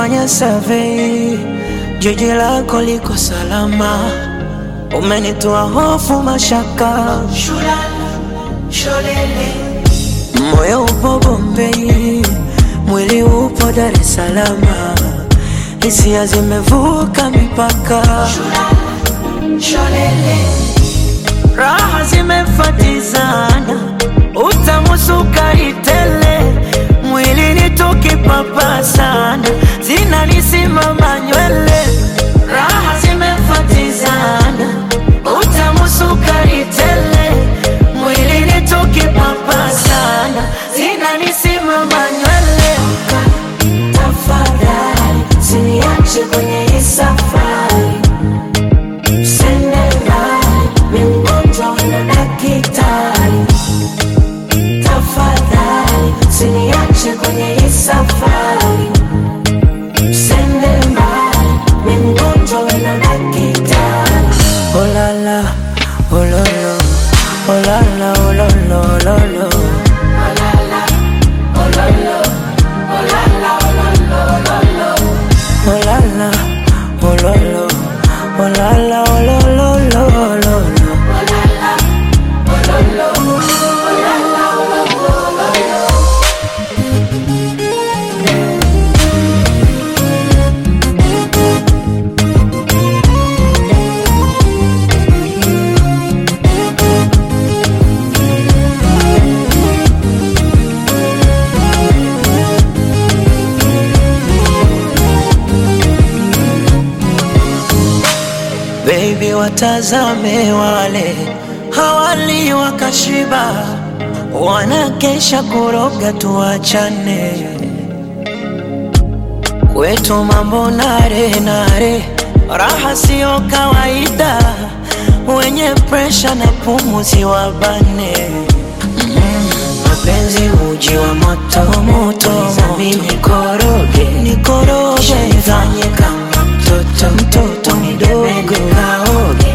Nimefanya survey, jiji lako liko salama, umenitoa hofu, mashaka, moyo upo Bombei, mwili upo Dar es Salaam, hisia zimevuka mipaka, raha zimefatizana, utamu sukari tele, mwili ni tukipapasana, zinanisimama nywele, raha zimefatizana, utamu sukari tele, mwili ni tukipapasana, zinanisimama nywele. Tafadhali usiniache kwenye hii safari, usende mbali, mimi mgonjwa na daktari. Tafadhali usiniache kwenye hii safari, usende mbali, mimi mgonjwa na daktari. Oh la la, oh lo lo, oh la la, oh lo lo, lo lo. Oh la la, oh lo lo, oh la la, oh lo lo, lo lo lo. Baby, watazame wale hawali wakashiba, wanakesha kuroga, tuachane kwetu mambo nare nare, raha siyo kawaida, wenye presha na pumuzi wabane mapenzi uji wa moto moto, mimi koroge nikoroge, nifanye kama mtoto mtoto mdogo kaoge,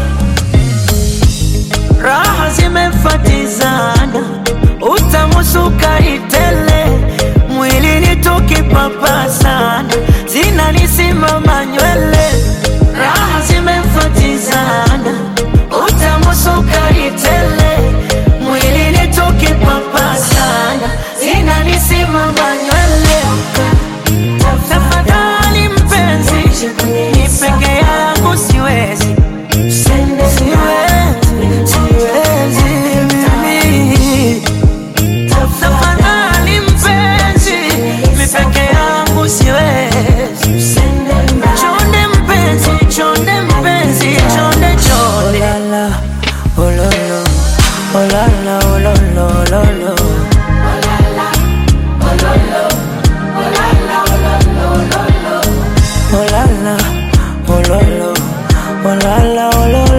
raha zimefatizana, utamu sukari tele, mwili ni tukipapasana, zinanisimama nywele, raha zimefatizana, utamu sukari tele, mwili ni tukipapasana, zinanisimama nywele. Tafadhali mpenzi, ni peke yangu siwezi, Usende siwezi, siwezi mimi. Tafadhali mpenzi, mi peke yangu siwezi. usende mbali. Chonde mpenzi, chonde mpenzi, chonde chonde. Oh la la, oh lo lo, oh la la, oh lo lo, lo lo. Oh la la, oh lo lo, oh la la, oh lo